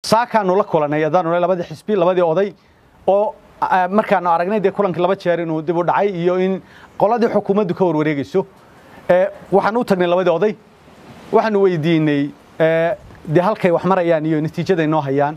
saakaanu la kulanay haddaanu le labadii xisbi labadii oday oo markaanu aragnay dee kulankii laba jeer inuu dib u dhacay iyo in qoladii xukuumaddu ka warwareegayso waxaanu u tagnay labadii oday waxaanu weydiinay dee halkay wax marayaan iyo natiijaday noo hayaan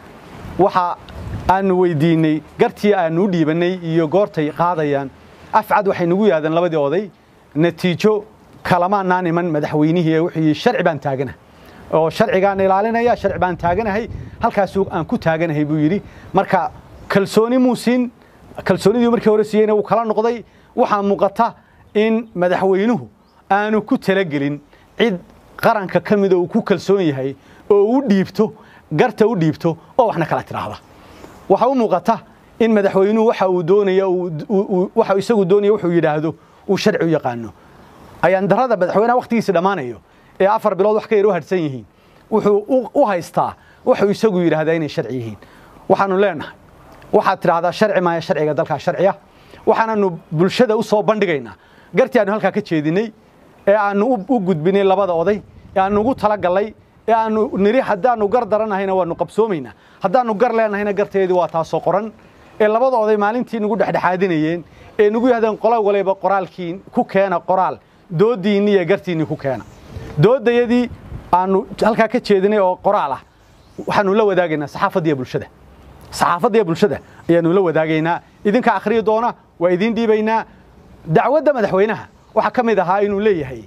waxa aanu weydiinay gartii aanu u dhiibanay iyo goortay qaadayaan afcad waxay nagu yidhahdeen labadii oday natiijo kalamaanaan iman madaxweynihii ee wuxuu yidhi sharci baan taagana oo sharcigaan ilaalinaya sharci baan taaganahay halkaasuu aan ku taaganahay buu yidhi marka kalsooni muu siin kalsoonidii markii hore siiyeyna wuu kala noqday waxaa muuqata in madaxweynuhu aanu ku talagelin cid qaranka ka mida uu ku kalsoon yahay oo u dhiibto garta u dhiibto oo waxna kala tidhaahda waxaa u muuqata in madaxweynuhu waxa uu doonaya waxa isagu doonaya wuxuu yidhaahdo uu sharci u yaqaano ayaan darada madaxweynaha wakhtigiisa dhammaanayo ee afar bilood wax ka yar u hadhsan yihiin wuxuu u haystaa wuxuu isagu yidhaahdaa inay sharci yihiin waxaanu leenahay waxaad tidhaahdaa sharci maaya sharciga dalkaa sharciya waxaananu bulshada u soo bandhigaynaa gartii aanu halkaa ka jeedinay ee aanu u gudbinay labada oday ee aanu ugu talagallay ee aanu niri haddaanu gar daranahayna waanu qabsoomaynaa haddaanu gar leenahayna garteedii waa taasoo qoran ee labada oday maalintii nagu dhexdhexaadinayeen ee nagu yahdeen qola waliba qoraalkiin ku keena qoraal doodiinni iyo gartiinni ku keena doodayadii aanu halkaa ka jeedinay oo qoraal ah waxaanu la wadaagaynaa saxaafaddiiyo bulshada saxaafaddiiyo bulshada ayaanu la wadaagaynaa idinka akhriyi doona waa idiin dhiibaynaa dacwadda madaxweynaha waxaa ka mid ahaa inuu leeyahay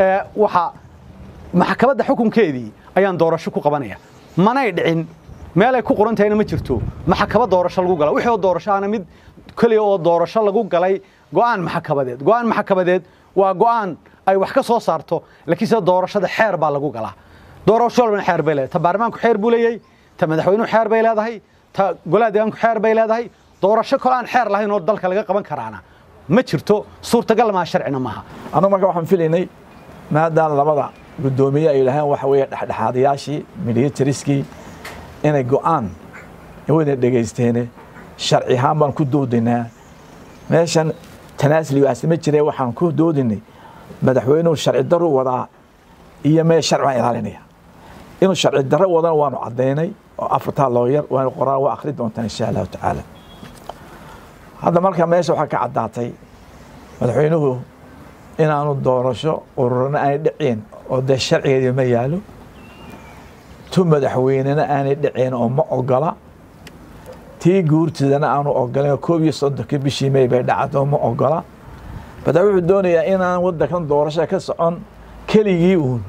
waxa maxkamadda xukunkeedii ayaan doorasho ku qabanaya manay dhicin meelay ku qoran tahayna ma jirto maxkamad doorasho lagu gala wixii oo doorasho ahna mid keliya oo doorasho lagu galay go'aan maxkamadeed go'aan maxkamadeed waa go'aan ay wax ka soo saarto laakiin sida doorashada xeer baa lagu galaa doorasho walbana xeer bay leedahay ta baarlamaanku xeer buu leeyahay ta madaxweynuhu xeer bay leedahay ta golaha deegaanku xeer bay leedahay doorasho kale aan xeer lahayn oo dalka laga qaban karaana ma jirto suurtagal maa sharcina maaha annagu marka waxaan filaynay maadaama labada guddoomiye ay yidhaaheen waxa weeye dhexdhexaadayaashii militariskii inay go'aan wayna dhegaysteene sharci ahaan baan ku doodaynaa meeshan tanaasligaasi ma jire waxaan ku doodinay madaxweynuhu sharci darru wadaa iyo mee sharci baan ilaalinaya inuu sharci darro wadana waanu caddaynay oo afartaa looyar waanu qoraan waa akhri doontaa insha allahu tacaala hadda marka meesha waxaa ka caddaatay madaxweynuhu inaanu doorasho ururana aanay dhiceen oo dee sharcigeedii ma yaalo tu madaxweynena aanay dhiceen oo ma ogola tii guurtidana aanu ogolan koob iyo soddonka bishii may bay dhacdo ma ogola bada wuxuu doonayaa inaan waddankan doorasho ka socon keligii uun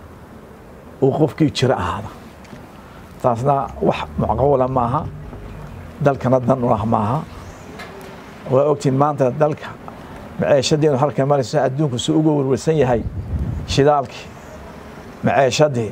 uu qofkii jiro ahaada taasna wax macquula maaha dalkana dan u ah maaha waa ogtiin maanta dalka maceeshadiinu halka marayso adduunku si uga warwarsan yahay shidaalkii maceeshadii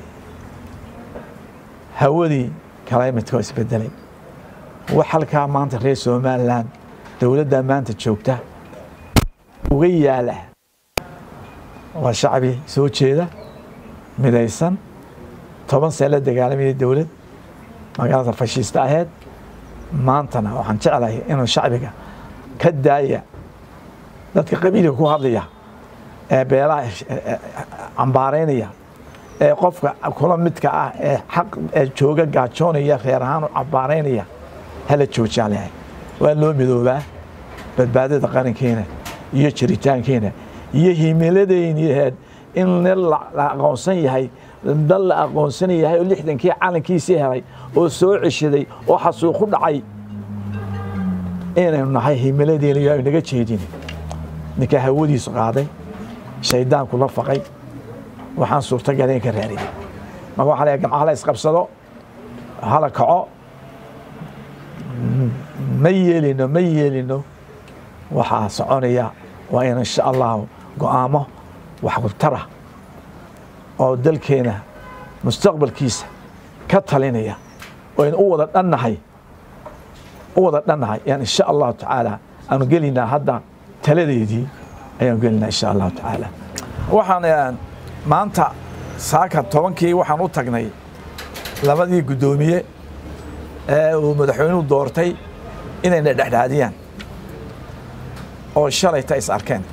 hawadii climate oo isbedelay wax halkaa maanta reer somalilan dowladda maanta joogta uga yaala waa shacbi soo jeeda midaysan toban see la dagaalamayay dowlad magaalada fashiista aheyd maantana waxaan jeclahay inuu shacbiga ka daaya dadka qabiilka ku hadlaya ee beelaha cambaaraynaya ee qofka kula midka ah ee xaq ee jooga gaajoonaya reer ahaan u cambaaraynaya hala joojaan lehay waa loo midoobaa badbaadada qarankeena iyo jiritaankeena iyo himiladayniheed in la aqoonsan yahay dal la aqoonsan yahay oo lixdankii calankiisii helay oo soo ceshaday oo xasuuqu dhacay inaynu nahay himiladeena iyo aynu naga jeedin ninkaa hawadiisu qaaday shaydaanku la faqay waxaan suurtagala in ka raariyay marka waxaa leeyahay gamcaha la isqabsado hala kaco ma yeelino ma yeelino waxaa soconaya waa in insha allahu go'aamo waxqurtara oo dalkeena mustaqbalkiisa ka talinaya oo aynu u wada dhannahay u wada dhannahay yaan insha allahu tacaala aanu gelinaa hadda taladeedii ayaan gelinaa insha allahu tacaala waxaan maanta saaka tobankii waxaan u tagnay labadii guddoomiye ee uu madaxweynuhu doortay inayna dhexdhaadiyaan oo shalayta is arkeen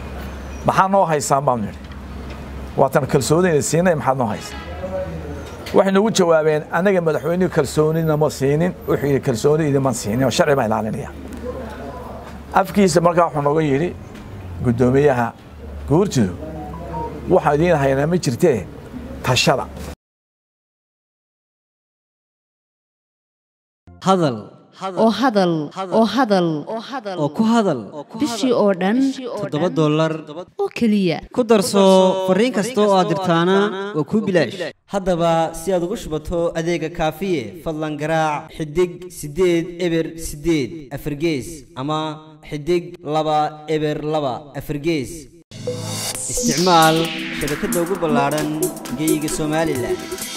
maxaa noo haysaan baanu nidhi waatan kalsoonayna siinay maxaad noo haysa waxay nagu jawaabeen anaga madaxweynuhu kalsoonina ma siinin wuxuu yidhi kalsooni idinma siinin oo sharci baa ilaalinaya afkiisa markaa wuxuu nooga yidhi guddoomiyaha guurtidu waxaa idiin haynaa ma jirtee tashada hadal oo hadal oo hadal oo ku hadal bishii oo dhan toddoba dollar oo keliya ku darso fariin kasta oo aad dirtaana waa kuu bilaash haddaba si aad ugu shubato adeega kaafiye fadlan garaac xidig siddeed eber siddeed afargees ama xidig laba eber laba afargees isticmaal shabakadda ugu ballaadhan geeyiga somalilan